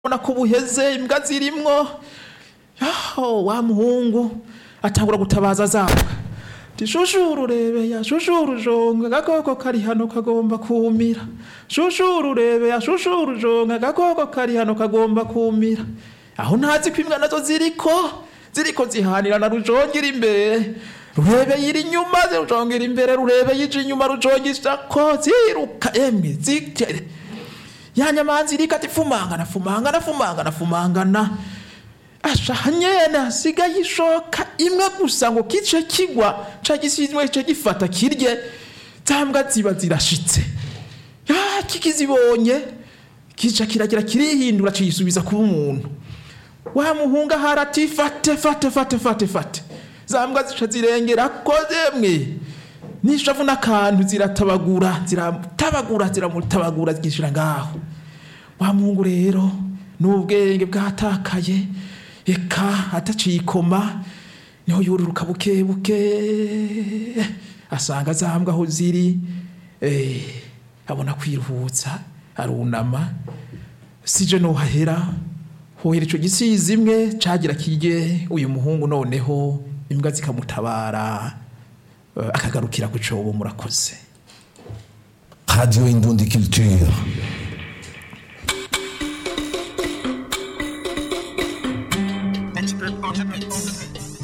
ubona ko buheze imbwa zirimwo yaho wa muhungu atangura gutabaza zambwa ati shushuru urebeya shushuru jonga agakoko kari hano kagomba kumira shushuru urebeya shushuru jonga agakoko kari hano kagomba kumira aho ntazi ko imbwa nazo ziriko ziriko zihanirana rujongera imbere rurebe yiri inyuma rujongera imbere rurebe yije inyuma rujongisha ko ziruka emwe zitere ya nyamanza iriko ati fumangana fumangana fumangana fumangana asha nyene hasigaye ishoka imwe gusa ngo kice kigwa ca gisizwe ce gifata kirye zambwa ziba zirashitse ya kikizibonye kica kiragira kirihindura ciyisubiza kuba umuntu wa muhunga harati fate fate fate fate fate zambwa zica zirengera ko zemwe nishavu n'akantu ziratabagura ziratabagura ziramutabagura zigishira ngaho wa muhungu rero n'ubwenge bwatakaye eka ataciye ikoma niho yururuka buke buke asanga zambwa aho ziri eh, abona kwiruhutsa arunama sije nohahera hohera ico gisizi imwe cagira kirye uyu muhungu noneho imbwa zikamutabara eh, akagarukira ku cobo murakoze Radio Indundi Culture.